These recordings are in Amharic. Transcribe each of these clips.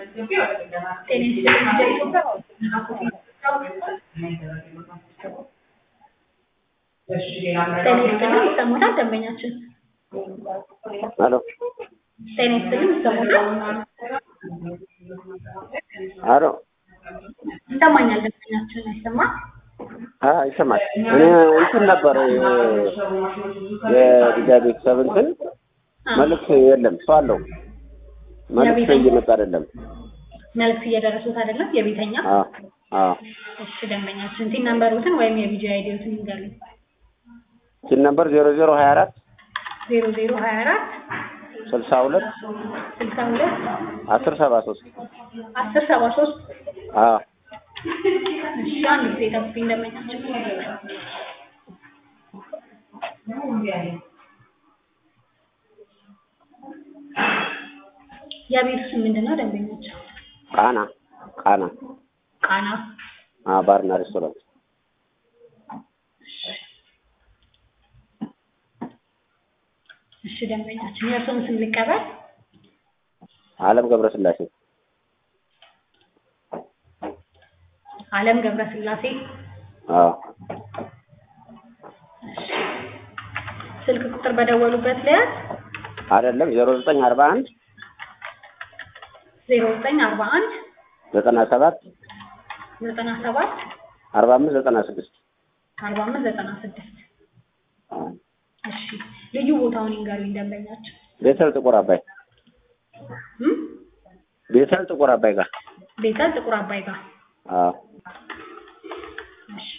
ጤና ይስጥልኝ ይሰሙታል ደንበኛችን? ሄሎ ጤና ይስጥልኝ ይሰሙታል? ሄሎ ይሰማኛል ደንበኛችን አይሰማም? አ ይሰማል። እኔ እንትን ነበር የልጃ ቤተሰብ እንትን መልዕክት የለም ሰው አለው መልዕክት እየመጣ አይደለም። መልዕክት እየደረሱት አይደለም የቤተኛ አ አ እሺ ደንበኛችን ቲን ነምበሩትን ወይም የቪጂ አይዲዎትን ይንገሩኝ። ሲል ነበር ዜሮ ዜሮ ሀያ አራት ዜሮ ዜሮ ሀያ አራት ስልሳ ሁለት ስልሳ ሁለት አስር ሰባ ሶስት አስር ሰባ ሶስት አ እሺ አንድ ጊዜ ጠብቁኝ ደንበኛችን የቤቱ ስም ምንድን ነው ደንበኞች? ቃና ቃና ቃና አ ባርና ሬስቶራንት እሺ ደንበኛችን የእርስዎን ስም ልቀበል? አለም ገብረስላሴ አለም ገብረስላሴ አ ስልክ ቁጥር በደወሉበት ለያዝ አይደለም ዜሮ ዘጠኝ አርባ አንድ ዜሮ ዘጠኝ አርባ አንድ ዘጠና ሰባት ዘጠና ሰባት አርባ አምስት ዘጠና ስድስት አርባ አምስት ዘጠና ስድስት እሺ ልዩ ቦታውን ይንገሩኝ ደንበኛችን ቤተል ጥቁር አባይ እም? ቤተል ጥቁር አባይ ጋር ቤተል ጥቁር አባይ ጋር አ እሺ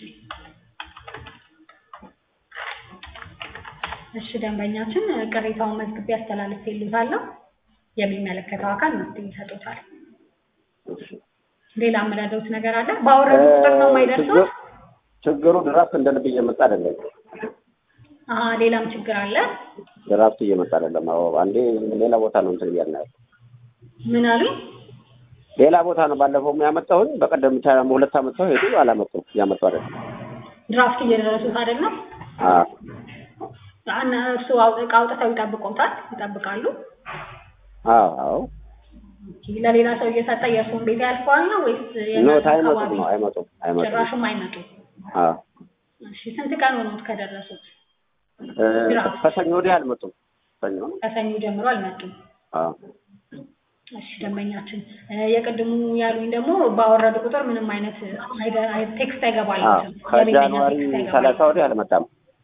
እሺ ደንበኛችን ቅሬታውን መዝግቤ አስተላልፌልዎታለሁ የሚመለከተው አካል መፍትሄ ይሰጡታል እሺ ሌላ የምረዳዎት ነገር አለ ባወረዱ ቁጥር ነው የማይደርሰው ችግር- ችግሩ ድራፍት እንደ ልብ እየመጣ አይደለም። አሀ ሌላም ችግር አለ ድራፍት እየመጣ አይደለም። አዎ አንዴ ሌላ ቦታ ነው እንትን እያልን ያለው ምን አሉኝ ሌላ ቦታ ነው። ባለፈው ያመጣሁኝ በቀደም ብቻ ሁለት አመት ሰው ሄዱ አላመጡም። እያመጡ አይደለም። ድራፍት እየደረሱት አይደለም አዎ እና እርሱ አው- እቃ አውጥተው ይጠብቁታል ይጠብቃሉ አዎ አዎ ለሌላ ሰው እየሰጠ የእርሱን ቤት ያልፈዋል ነው ወይስ ኖ የእናንተ አይመጡም አካባቢ ነው አይመጡም አይመጡም። ጭራሹም አይመጡም አዎ እሺ ስንት ቀን ሆኖት ከደረሱት እ፣ ከሰኞ ወዲህ አልመጡም። ሰኞ ከሰኞ ጀምሮ አልመጡም አዎ እሺ ደንበኛችን እ፣ የቅድሙ ያሉኝ ደግሞ ባወረዱ ቁጥር ምንም አይነት አይደ- አይ- ቴክስት አዎ አይገባልዎትም ከጃንዋሪ ቴክስት ሰላሳ አይገባልዎትም ወዲህ አልመጣም።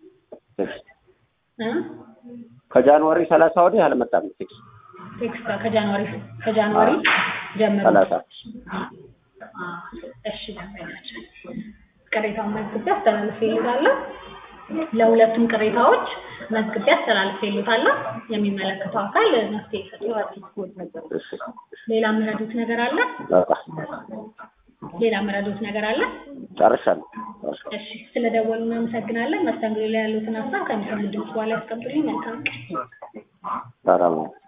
እ? ከጃንዋሪ ሰላሳ ወዲህ አልመጣም። ቴክስት ቴክስት ከጃንዋሪ ከጃንዋሪ ጀምሮ ሰላሳ አ፣ እሺ ደንበኛችን ቅሬታውን መዝግቤ አስተላልፌልዎታለሁ። ለሁለቱም ቅሬታዎች መዝግቤ አስተላልፌልዎታለሁ። የሚመለከተው አካል መፍትሄ ይሰጡታል። እሺ ሌላ የምረዱት ነገር አለ? በቃ ሌላ የምረዱት ነገር አለ? ጨርሻለሁ። ጨርሻለሁ። እሺ ስለደወሉ እናመሰግናለን። መስተንግዶ ላይ ያሉትን ሀሳብ ከሚሰሙ ድምጽ በኋላ ያስቀምጡልኝ። መልካም ቀን። ሰላም ነው።